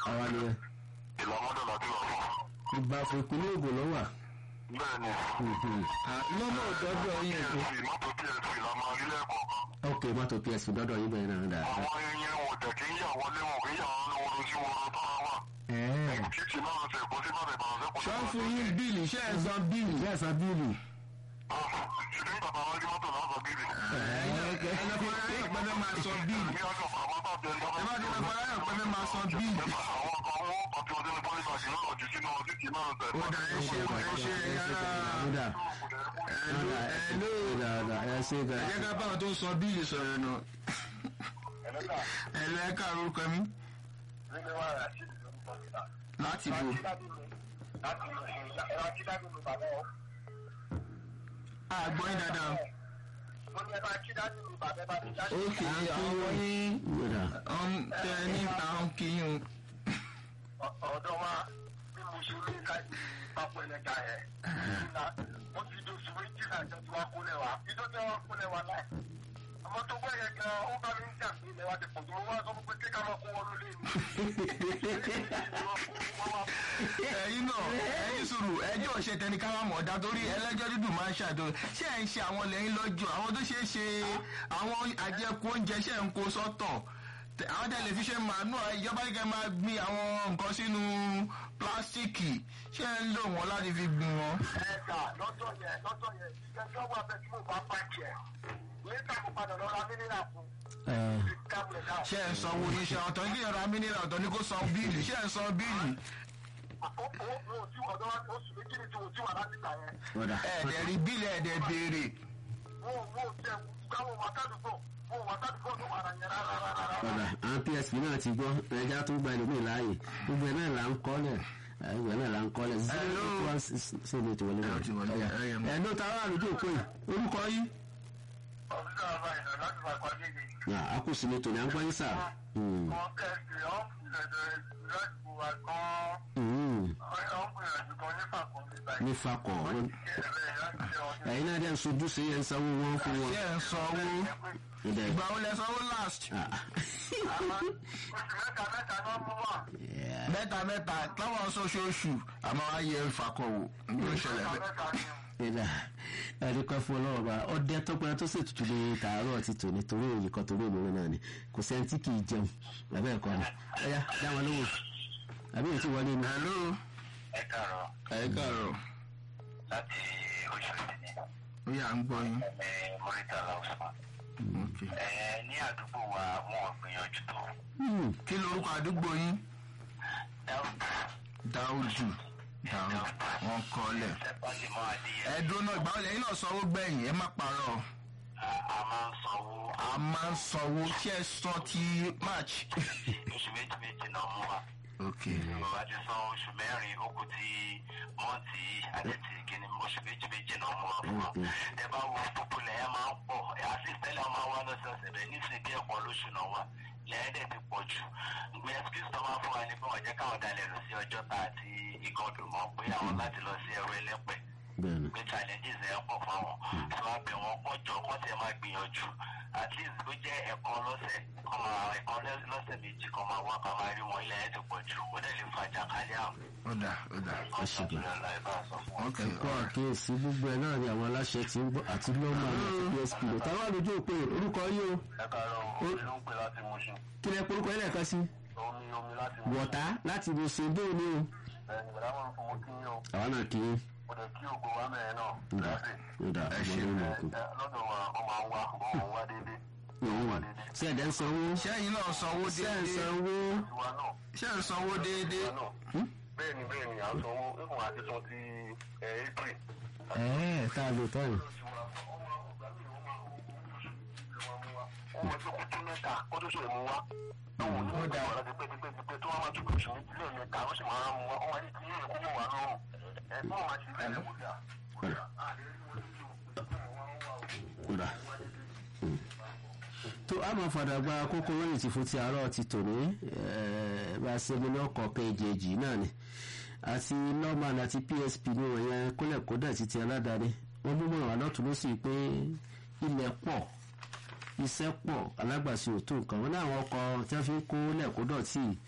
àwa ni ẹ ìlàmọ́dọ̀ láti wà fún. ìgbà fún ìpínlẹ̀ Ògùn ló wà. bẹ́ẹ̀ni lọ́mọ òdọ́dọ̀ yín èkó psp mọ́tò psp la máa rí lẹ́ẹ̀kọ̀ọ̀kan. ok mọ́tò PSP dọ́dọ̀ yín bẹ̀rẹ̀ náà dáadáa. àwọn ẹyẹ wọn dẹ̀ kí ń yà wọlé wọn kì í yà wọn lọ́wọ́ sí wọn lọ́tọ́ wà. ẹ̀ẹ́ títí náà ṣe kó sí bàbá ìbàdàn sẹ́kùn. ṣọ́ fún yín bíìlì ṣe é san bíìlì. ìyá ẹ̀sán bíìlì. ṣùgbọ́n bàbá wọn rí mọ́tò náà sọ bíbí. ẹnìkan láyọ̀ pé fẹ́ máa san bíìlì. ní ọjọ́ àwọn bá bẹ̀rẹ̀ ẹ bá ti lọ́kọ̀ láyọ̀ pé fẹ́ máa san bíìlì. àwọn kan wọn kàn tí wọ́n dé ní pọ́lísì àti náà jù sínú títí náà ṣe. ó dà ẹ ṣe ẹ ṣe yàrá kódà ẹ̀lú ẹ̀lú kódà ẹ ṣe ẹ gan. jẹ́ ká báwọn tó ń san bíìlì sọ̀rọ̀ nù. ẹ̀lú ẹ káàárọ̀ orúkọ mi láti bò. àgbọ̀n yín dáadáa. ókè àwọn yín kódà ọ̀n tẹ níta ń kíyún. ọ̀dọ́ wa bí mo ṣe lé ká pápọ̀ ẹlẹ́ga ẹ̀ wọ́n ti di oṣù méjì náà jọ tí wọ́n kúnlẹ̀ wa ìjọ tí wọ́n kúnlẹ̀ wa náà àmọ́ tó gbọ́ yẹn gan ó bá mi ń jà sí ilẹ̀ wa ti pọ̀ tó wọ́n wá sọ pé kéka máa kó wọn lólè ní. ẹ̀yin náà ẹ̀yin sùúrù ẹjọ́ ṣe tẹni ká wà mọ̀ ọ̀dà torí ẹlẹ́jọ́ dídùn máa ń ṣàdó ṣé ẹ̀ ń ṣe àwọn lẹ́yìn lọ́jọ́ àwọn tó ṣe é ṣe àwọn àjẹkù oúnjẹ ṣe ń kó sọ́tọ̀ Tẹ- àwọn tẹlifíṣàn màánù ìjọba kíkẹ́ máa gbin àwọn nǹkan sínú pílásíìkì ṣé ẹ̀ ń lò wọ́n láti fi gbin wọn. ẹ̀ka lọ́jọ́ yẹn lọ́jọ́ yẹn ìjẹ́jọ́ wà bẹ́ẹ̀ tí mo bá pàǹkì ẹ̀ nígbà mo padà lọ ra mílíọ̀nù fún ẹ̀ kábùlẹ̀ náà. ṣé ẹ̀ ń sanwó ní ṣe ọ̀tọ̀ ní kíyàn ra mínírà ọ̀tọ̀ ní kó san bíìlì ṣé ẹ̀ ń san bíìlì. mo ti wọ̀ lọ́wọ́ oṣù méjì ni tí mo ti wà láti gbà yẹn. kódà ẹ̀ẹ́dẹ̀ rí bíìlì ẹ̀ẹ́dẹ̀ béèrè. mo mo jẹ ìgbà wo wà sádùúgbò mo wà sádùúgbò tó wà rà yẹn rárá rárá. kódà àwọn PSP náà ti gbọ́ ẹja tó gba ẹlòmíì láàyè gbogbo ẹ̀ náà là ń kọ́lẹ̀ gbogbo ẹ̀ náà là ń kọ́lẹ̀ zero eight one six ṣe lè ti wọlé Ẹ náà. ti wọlé, ẹ yẹ mọ́. ẹ̀ ló ta wà lójú òpó yìí orúkọ yìí. ọ̀sán àbá ìlànà láti fà kọ́ níbi. Nà, a kò sí ní tòní à ń gbọ́ yín sà. Hmm. wọ́n kẹ́sì ọ́n ṣẹ̀ṣẹ̀ láti bu wa gan-an. Hmm. wọ́n gbìyànjú gan nípa kan nígbà yìí. ní fakọ̀ wọn. ẹ̀rẹ̀ láti ṣe ọdún. ẹ̀yin náà dẹ̀ ń sojú sí ẹ̀ ń sanwó wọn fún wọn. ṣé ẹ̀ ń sanwó. Ìdẹ̀ ìgbà wo lẹ sanwó last. ah, oṣù mẹ́ta mẹ́ta náà mú wà. yeah. mẹ́ta mẹ́ta táwọn oṣooṣù àmọ́ ayé ìfàkọ̀wò ní ìṣẹ̀lẹ̀ mẹ́ta bẹ́ẹ̀. mẹ́ta ni. ìdá ẹ̀ríkọ́ fún ọlọ́wọ́ bá ọdẹ tọpẹ́ tó sì tutù ní tààrọ̀ ti tò ní torí òyìn kan torí òmìnira náà ni kò sẹ́ni tí kì í jẹun lábẹ́ ẹ̀kọ́ ni ẹ̀yà dáwọn lówó àbí èyí tí wọlé ni. hello ẹ káàárọ̀ ẹ káàárọ̀ láti oṣù ìdíní ó yà ń gbọ́ yín. ní mọ́rítàlá ọ̀sán. ok ní àdúgbò wa wọn ò gbìyànjú tó. Hmm. kí lorúkọ àdúgbò yín dáúdù dáúdù wọn kọ́lẹ̀. sẹ́pàdìmọ́ adìyẹ ẹ̀dùn náà ìgbà wọlé yín náà sanwó gbẹ̀yìn ẹ má parọ́ a máa ń sanwó a máa ń sanwó ṣé ẹ san ti march. oṣù méjì méjì náà mú wa. ok bàbá ti san oṣù mẹ́rin ó kù ti mọ́ǹtì àdẹ́tì kìíní oṣù méjì méjì náà mú wa fún wa. ẹ bá wo púpùlẹ̀ ẹ máa ń pọ̀ ẹ àtìsẹ́lẹ̀ máa wá lọ́sọ̀ọ̀sẹ̀ bẹ́ẹ̀ nísìnyí bí ẹ̀kọ́ lóṣù náà wà lẹ́ẹ̀dẹ̀ ti pọ̀ jù. ìgbé ẹ́sìkìsì tó máa fún wa ní pé wọ́n jẹ́ káwọn dalẹ̀ lọ sí ọjọ́ ta àti ìgọ̀dùn mọ́ pé àwọn láti lọ sí ẹrú ẹlẹ́pẹ̀ bẹ́ẹ̀ ni pé challenges ẹ̀ pọ̀ fáwọn tí wọ́n bẹ̀ wọ́n kọjọ kọ́ tẹ̀ máa gbìyànjú at least bó jẹ́ ẹ̀kan lọ́sẹ̀ kọ́ máa ẹ̀kan lọ́sẹ̀ méjì kọ́ máa wá kọ́ máa rí wọn ilẹ̀ ẹ̀ ti pọ̀ jù ó dẹ̀ lè fa jàkálẹ̀ àrùn. ó dà ó dà ọ̀sán tó lọ láì bá a sọ fún wọn. ok ẹ̀kọ́ àkíyèsí gbogbo ẹ̀ náà ni àwọn aláṣẹ ti ń gbọ́ àti lọ́mọ àti PSP lò táwọn àlejò òpè orúkọ yìí o ẹ káàárọ̀ omi ló ń pè láti Mùṣín kí lẹ porúkọ yẹn lẹ́ẹ̀kan sí omi omi láti Mùṣín wọ̀tá láti ibi ṣèdó ni o ẹ̀yìn ìgbàlá wọn fún wọn kí yín o àwọn náà kì í ó dẹ̀ kí ògo wa mẹ́rin náà ń dà ń dà Ẹ ṣe. ọmọdé náà kù. lọ́dọ̀ wa wọ́n máa ń wá wọ́n wá déédéé ṣé ẹ̀dẹ̀ ń sanwó ṣẹ́yìn náà sanwó ṣé ẹ̀ ń déédéé sanwó tiwa náà ṣé ẹ̀ ń sanwó déédéé. bẹ́ẹ̀ni bẹ́ẹ̀ni à ń sanwó ìfún àti tún ti april ẹ̀ẹ́ tá a lò tán yìí. ọmọ tó kú tún mẹ́ta kó tó sọ̀rọ̀ mú wá. àwọn onímọ̀ ìgbà wọn láti pẹ́ẹ́pẹ́ẹ́pẹ́ tó wọ́n máa tún kùsùn ní ilé mẹ́ta ó sì máa mú wá ọmọ yìí ti yé ẹ̀kọ́ mọ̀ wá lọ́rùn. ẹ̀gbọ́n wa ti rí ẹ̀kọ́ dà. kódà tó a máa fàdà gba kókó lóyìn tí fún ti àárọ̀ ti tòní eh, bá a ṣe mú ní ọkọ̀ kejì náà ni àti norman àti psp ní wọ̀nyẹn kólẹ̀ kódà títí aládàáni wọ́n mú mọ̀ràn alọ́tún ló sì pé ilẹ̀ pọ̀ iṣẹ́ pọ̀ alágbàṣe ò tó nǹkan wọn ní àwọn ọkọ̀ tí wọ́n fi ń kó lẹ̀kódọ̀ tí